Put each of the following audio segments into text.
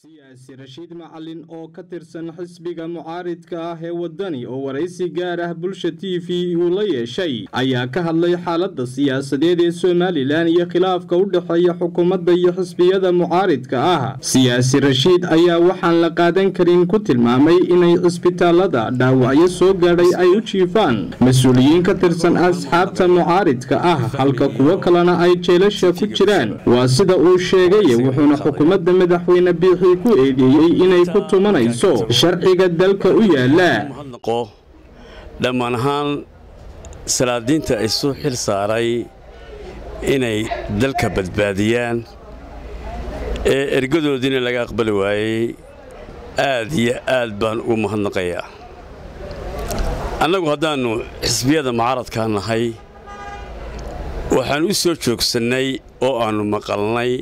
siyaasi rashiid macalin oo ka tirsan xisbiga mucaaridka ah ee waddani oo waraysi gaar ah bulsha t v uu la yeeshay ayaa ka hadlay xaaladda siyaasadeed ee somalilan iyo khilaafka u dhexeeya xukuumadda iyo xisbiyada mucaaridka ah siyaasi rashiid ayaa waxaan la qaadan karin ku tilmaamay inay cisbitaalada dhaawacyo soo gaadhay ay u jiifaan mas-uuliyiin ka tirsan asxaabta mucaaridka ah halka kuwo kalena ay jeelasha ku jiraan waa sida uu sheegay wuxuuna xukuumadda madaxweyne biixi ku eedeeyey inay ku tumanayso sharciga dalka u yaala mahadnaqo dhammaan ahaan salaadiinta isu xil saaray inay dalka badbaadiyaan ee ergadoodiina laga aqbali waayey aad iyo aad baan ugu mahadnaqayaa annagu haddaannu xisbiyada mucaaradkaa nahay waxaan u soo joogsannay oo aannu maqalnay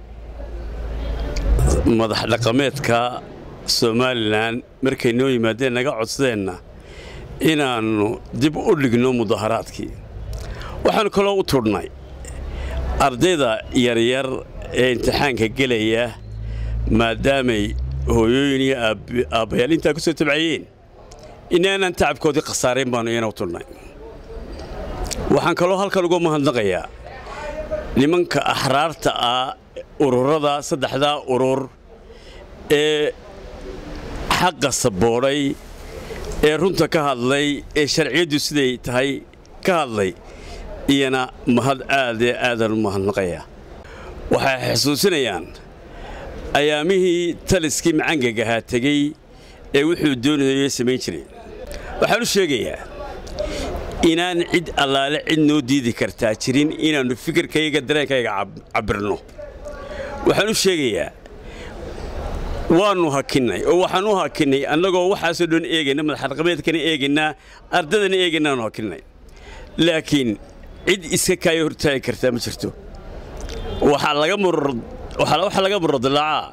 madax dhaqameedka somalilan markay noo yimaadeen naga codsadeenna inaannu dib u dhigno mudaharaadkii waxaannu kaloo u tudhnay ardayda yaryar ee imtixaanka gelaya maadaamay hooyooyin iyo aabbayaal intaa ku soo tabcayeen inaanaan tacabkoodii khasaarayn baannu iyana u tudhnay waxaan kaloo halkan uga mahadnaqayaa nimanka axraarta ah ururada saddexdaa urur ee xaqa saboodhay ee runta ka hadlay ee sharciyaddu siday tahay ka hadlay iyana mahad aad ee aadaan u mahadnaqayaa waxay xusuusinayaan ayaamihii taliskii macangagahaa tegey ee wuxuu doonayay samayn jiray waxaan u sheegayaa inaan cid allaale cid noo diidi kartaa jirin inaannu fikirkayga dareenkayga cabbirno waxaan u sheegayaa waannu hakinnay oo waxaan u hakinnay annagoo waxaasoo dhan eegayna madaxdhaqameedkana eegaynaa ardadana eegaynaanu hakinnay laakiin cid iska kaaya hortaagi kartaa ma jirto waxaa laga muradlaacaa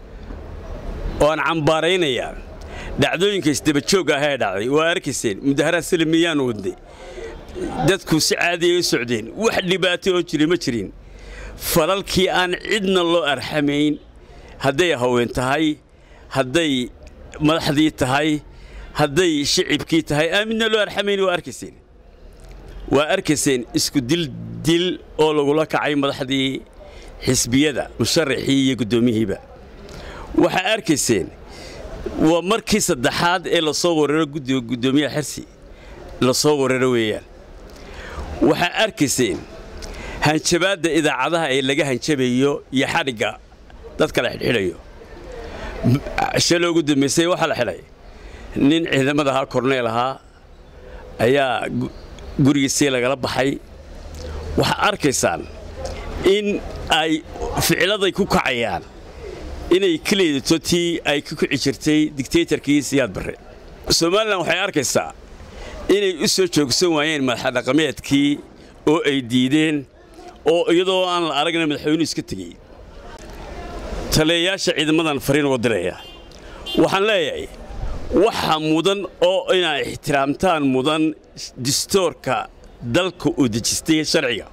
oo aan cambaaraynayaa dhacdooyinka isdabajoogga ah ee dhacday waa arkayseen mudaharaad salim miyaanu wadnay dadku si caadiya u socdeen wax dhibaato oo jira ma jirin falalkii aan cidna loo arxamayn hadday haween tahay hadday madaxdii tahay hadday shicibkii tahay aan midna loo arxamayn waa arkayseen waa arkayseen isku dil dil oo lagula kacay madaxdii xisbiyada musharaxii iyo guddoomiyihiiba waxaa arkayseen waa markii saddexaad ee la soo weeraro guddiga guddoomiyaha xersi la soo weeraro weeyaan waxaa arkayseen hanjabaadda idaacadaha ee laga hanjabayo iyo xadhigga dadka la xidhxidhayo shalay ugu dambaysay waxaa la xidhay nin ciidamada ahaa korneyl ahaa ayaa gurigiisii lagala baxay waxaa arkaysaan in ay ficiladay ku kacayaan inay ka leedato tii ay ka kici jirtay digtaytarkii siyaad barre somalilan waxay arkaysaa inay u soo joogsan waayeen madaxdhaqameedkii oo ay diideen oo iyadoo aan la aragna madaxweynuhu iska tegey taliyayaasha ciidamadan fariin uga diraya waxaan leeyahay waxa mudan oo inaa ixtiraamtaan mudan distoorka dalka uu dejistay sharciga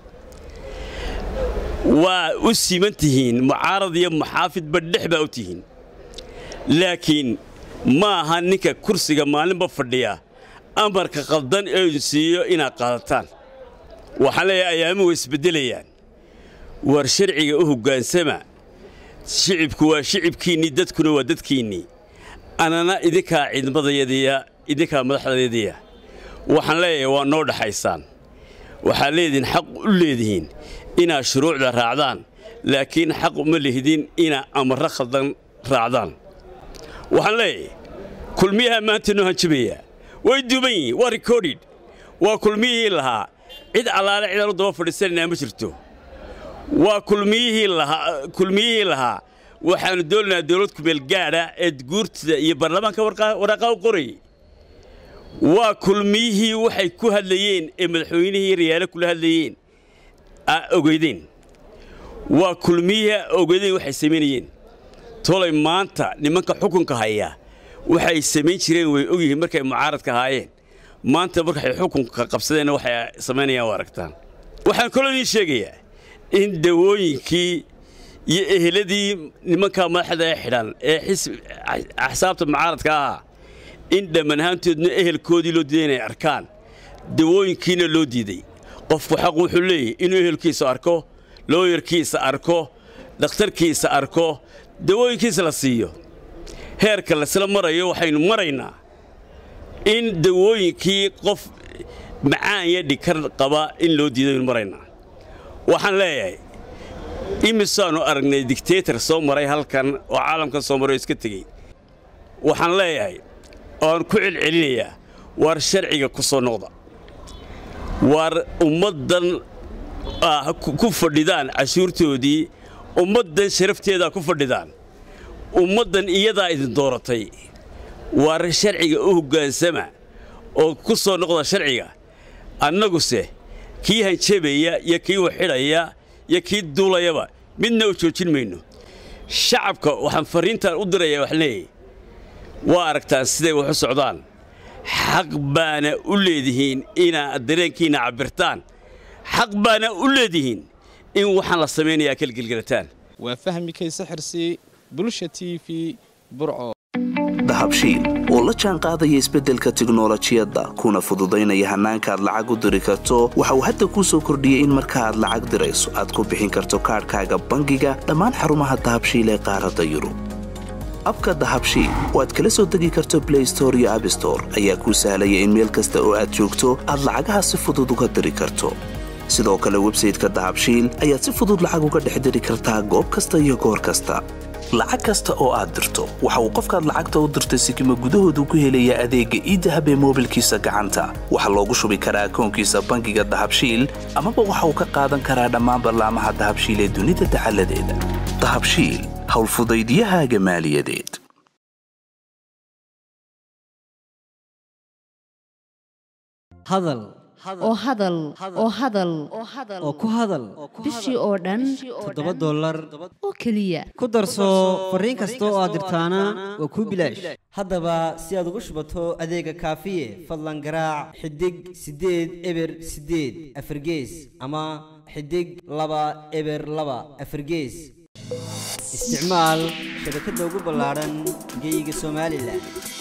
waa u siman tihiin mucaarad iyo maxaafidba dhex baa u tihiin laakiin ma aha ninka kursiga maalinba fadhiya amarka qaldan ee siiyo inaad qaadataan waxaan leeyahay ayaamuhu isbeddelayaan war sharciga u hoggaansama shicibku waa shicibkiinnii dadkuna waa dadkiinnii anana idinkaa ciidamadayadiya idinkaa madaxdayadiya waxaan leeyahay waa noo dhaxaysaan waxaad leedihiin xaq u leedihiin inaad shuruucda raacdaan laakiin xaq uma lihidin inaad amarro khaldan raacdaan waxaan leeyahay kulmiyaha maanta noo hanjabayaa way duuban yihiin waa recorded waa kulmiyihii lahaa cid allaale cidaan u daba fadhiisanaynaa ma jirto waa kulmiyihii lahaa waxaannu doonaynaa dawlad kumeel gaadha ee guurtida iyo baarlamaanka waraqaa u qorayay waa kulmiyihii waxay ku hadlayeen ee madaxweynihii rayaale kula hadlayeen aa ogeydeen waa kulmiyihii aa ogeydeen waxay samaynayeen tolay maanta nimanka xukunka haya waxay samayn jireen way ogyihiin markay mucaaradka ahaayeen maanta markay xukunka qabsadeenna waxay samaynayaan waa aragtaan waxaan kaloo idiin sheegayaa in dawooyinkii iyo eheladii nimankaa madaxda ee xidhan ee axsaabta mucaaradka ahaa in dhammaan ahaantoodna ehelkoodii loo diiday inay arkaan dawooyinkiina loo diiday qofku xaq wuxuu leeyahy inuu ehelkiisa arko looyarkiisa arko dhakhtarkiisa arko dawooyinkiisa la siiyo heerka laysla marayo waxaynu maraynaa in dawooyinkii qof macaan iyo dhikar qaba in loo diidaynu maraynaa waxaan leeyahay imisaannu aragnay digtaytor soo maray halkan oo caalamkan soo maray oo iska tegey waxaan leeyahay oan ku celcelinayaa waar sharciga ku soo noqda waar ummaddan ku fadhidaan cashuurtoodii ummaddan sharafteedaa ku fadhidaan ummaddan iyadaa idin dooratay waar sharciga u hoggaansama oo ku soo noqda sharciga annaguse kii hanjabaya iyo kii waxidhaya iyo kii duulayaba midna u joojin mayno shacabka waxaan farriintaan u dirayaa wax leeyahy waa aragtaan siday wax u socdaan xaq baana u leedihiin inaad dareenkiinna cabbirtaan xaq baana u leedihiin in waxaan la samaynayaa kalgelgelataan waa fahmi kayse xirsi bulsha t v burco dahabshiil oo la jaan qaadaya isbeddelka tiknolojiyadda kuna fududaynaya hannaanka aad lacag u diri karto waxa uu hadda kuu soo kordhiyey in marka aad lacag dirayso aad ku bixin karto kaadhkaaga bangiga dhammaan xarumaha dahabshiil ee qaaradda yurub abka dahabshiil oo aad kala soo degi karto blay store iyo abstore ayaa kuu sahlaya in meel kasta oo aad joogto aad lacagaha si fudud uga diri karto sidoo kale websayteka dahabshiil ayaad si fudud lacag uga dhex diri kartaa goob kasta iyo goor kasta lacag kasta oo aad dirto waxa uu qofkaad lacagta u dirtay sikima gudahoodu ku helayaa adeegga iidahab ee moobilkiisa gacanta waxaa loogu shubi karaa akoonkiisa bangiga dahabshiil amaba waxa uu ka qaadan karaa dhammaan ballaamaha dahabshiil ee dunida dacaladeeda dahabshiil howlfudaydiyahaaga maaliyadeed hadal oo hadal oo hadal oo ku hadal bishii oo dhan toddoba dollar oo keliya ku darso fariin kasta oo aad dirtaana waa kuu bilaash haddaba si aad ugu shubato adeega kaafiye fadlan garaac xidig siddeed eber siddeed afargees ama xidig laba eber laba afargees isticmaal shabakadda ugu ballaadhan geyga somalilan